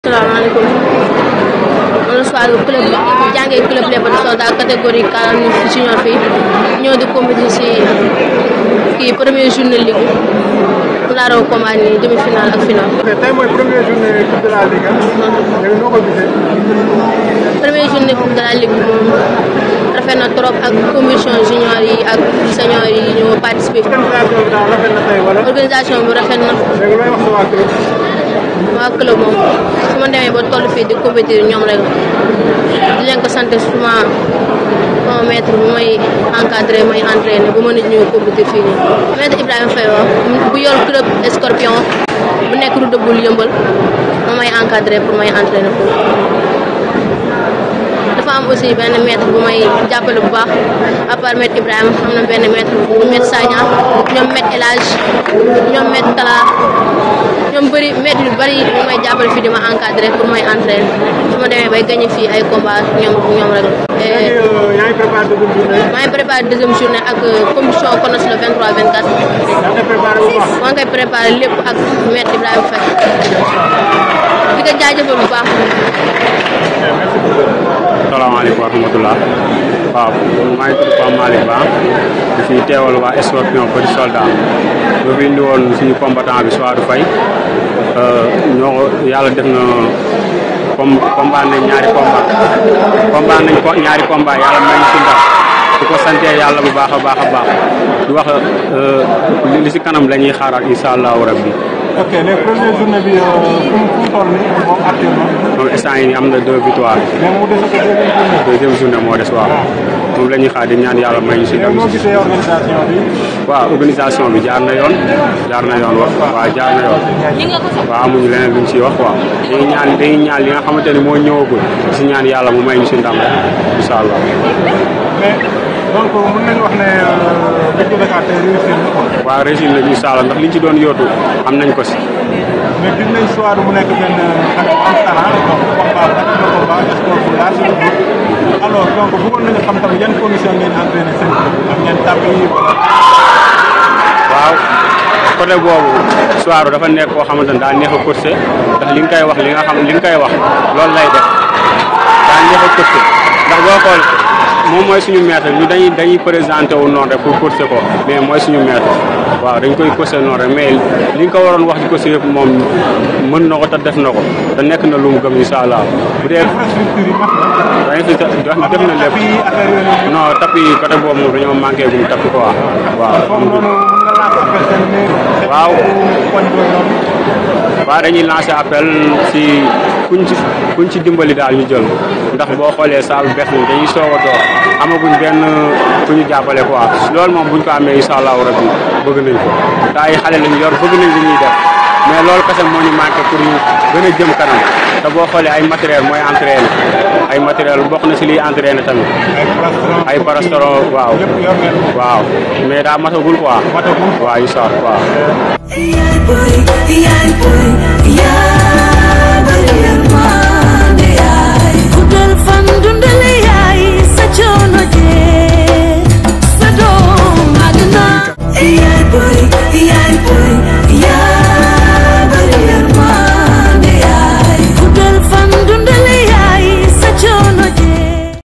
asalaamaaleykum man la Souadou club jàngee club Léopold Soldats catégorie 49 junior fii ñëw di compétir si kii première journée ligue mu laa raw combat nii demi finale ak finale. tey mooy première journée coupe de la ligue léegi noo ko gisee. première journée coupe de la ligue bi moom rafet na trop ak commission junior yi ak senior yi ñoo participer. organisation bi daal rafet na tey wala. organisation bi rafet na. léegi looy wax sa waa club. waa club moom su ma demee ba toll fii di compétir ñoom rek di leen ko sant suma sama maître bu may encadré may entraîné bu mën a ñëw compétir fii nii. maître Ibrahima Faye wax bu yor club Scorpion bu nekk Route de Boule yëmbal ma may encadré pour may entraîné foofu. dafa am aussi benn maître bu may jàppale bu baax à part maître Ibrahima am na benn maître maître Sagna ñoom maître El Hadj ñoom maître Talla ñoom bëri maître yu bëri ñu may jàppale fii di ma encadré pour may entraîner su ma demee bay gagné fii ay combat ñoom ñoom rek léegi yaa ngi préparé deuxième journée. maa ngi préparé deuxième journée ak commission CONOS le 23 24 yaa ngi préparé bu baax. maa ngi koy préparé lépp ak maître Ibrahima Faye di ko jaajëfal bu baax. salaamaaleykum wa rahmatulah waaw maa ngi tudd Pape Malick Ba di fi teewal waa Scorpion Petit Soldat ñoo fi indi woon suñu combattant bi Souadou Faye ñoo ko yàlla def na com combat nañ ñaari combat combat nañ ko ñaari combat yàlla may ñu si ndam di ko sante yàlla bu baax a baax a baax di wax li si kanam la ñuy xaaraat incha allahu rabbi ok léegi première journée bi fu mu fu mu toll nii moom actuellement. moom instant yi nii am na deux victoires mais mu des ko deuxième journée. deuxième journée moo des waaw moom la ñuy xaar di ñaan yàlla may ñu si ndam léegi noo gisee organisation bi. waaw organisation bi jaar na yoon jaar na yoon wax waaw jaar na yoon waaw amuñu leneen luñ ciy wax waaw dañuy ñaan dañuy ñaan li nga xamante ni moo ñëwagul si ñaan yàlla mu may ñu si ndam rek incha allah. mais donc mën nañu wax ne Ligue de Dakar tey réussir na quoi. waaw réussir nañu incha allah ndax liñ ci doon yóotu am nañ ko si. mais gis nañ Souadou mu nekk benn xale bu am talent donc combat ba na combat sport bu large la bëgg alors donc bëggoon nañu xam tamit yan condition ngeen entraîné seen am ngeen tàpp yi wala. waaw côté boobu Souadou dafa nekk koo xamante ne daa neex a course ndax li nga koy wax li nga xam li nga koy wax loolu lay def daa neex a course ndax boo xool moom mooy suñu maître ñu dañuy dañuy présenté wu noonu rek pour course ko mais mooy suñu maître waaw dañ koy course noonu rek mais li nga ko waroon wax di course yëpp moom mën na ko te def na ko te nekk na lu mu gëm incha allah bu dee infrastructure yi mat na. dañu fi def def na lépp tapis yi affaire yooyu noonu. non tapis yi côté boobu moom dañoo manqué gum tapis quoi waaw foofu noonu mën nga lancer appel seen maire. Waaw. koñ boobu noonu. waaw dañuy lancer appel si kuñ ci kuñ ci dimbali daal ñu jël ndax boo xoolee saa bu bees ni dañuy soog a door amaguñ benn ku ñu jàppale quoi loolu moom buñ ko amee incha allahu rabbi bëgg nañ ko te ay xale lañ yor bëgg nañ li ñuy def mais loolu kese moo ñu manqué pour ñu gën a jëm kanam te boo xoolee ay matériel mooy entraîné ay matériel bokk na si liy entraîné tamit ay restaurant. ay parastoro waaw lépp yor ngeen ko. waaw mais daa matagul quoi matagul. waaw incha allah waaw Yaay boy, yaay boy, yaay